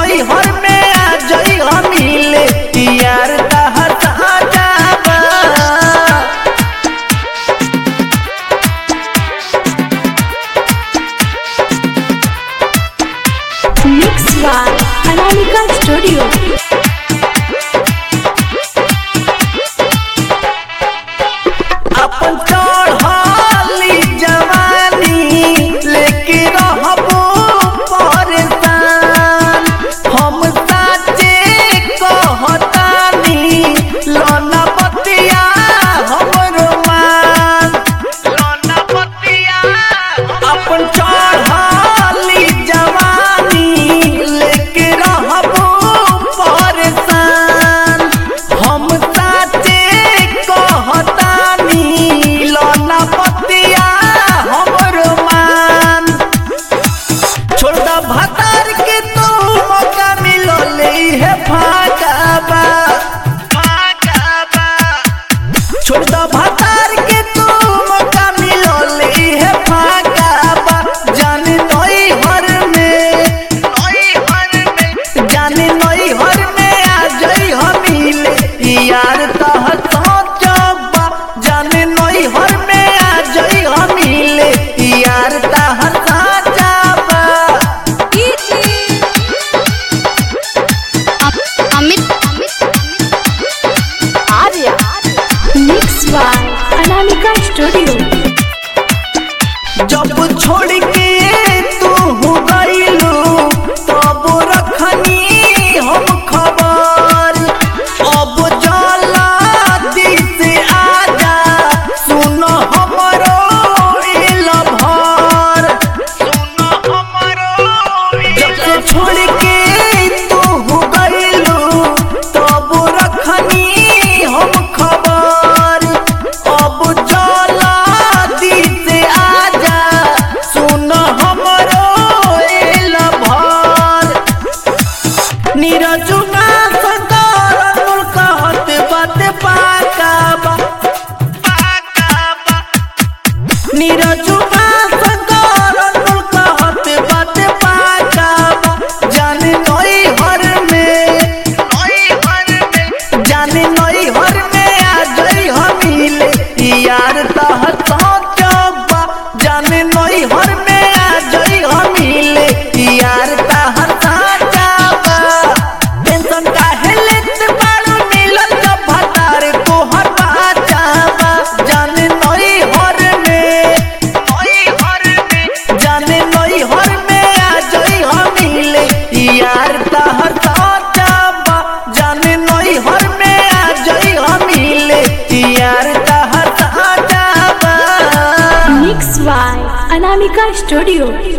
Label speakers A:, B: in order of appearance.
A: नई हर में आ जई हम मिले यार तहर जाबा
B: Mix by Anamika Studio.
A: अपन चढ़ली जवानी लेके रहबो परेशान हम साचे कहतानी लोना बतिया हमरो मान लोना बतिया अपन चढ़ली जवानी लेके रहबो परेशान हम साचे कहतानी लोना बतिया हमरो मान छोड़ दा भतार के तू मौका मिलो ले है भागाबा भागाबा छोड़ दा भतार के तू मौका मिलो ले है भागाबा जाने नई हर में नई हर में जाने नई हर में आ जई हम मिले यार तह सोचबा जाने नई हर में आ जई हम मिले यार तह साजाबा
C: Amit
B: Arya. Mix by Anamika Studio.
A: जब छोड़ के तू हो गईलू तब रखनी हम खबर अब जाला दिस आजा सुन हमरो इल भर सुन हमरो जब से छोड़ के तू हो गईलू तब रखनी हम खबर अब जाला दिस आजा सुन हमरो इल भर नीरजुना सदर अनुल कहत बात पाकाबा नीरजुना सदर अनुल कहत बात पाकाबा जाने नई हर में नई हर में जाने नई हर में आ जई हम मिले यार तह सोचबा जाने नई हर में आ जई हम मिले यार तह साजाबा टेंशन काहे लेत बाड़ू मिलल जब भतार तोहर बाचाबा जाने नई हर में नई हर में जाने नई हर में आ जई हम मिले यार तहर साजाबा जाने नई हर में आ जई हम मिले यार तहर साजाबा
B: Mix by Anamika Studio.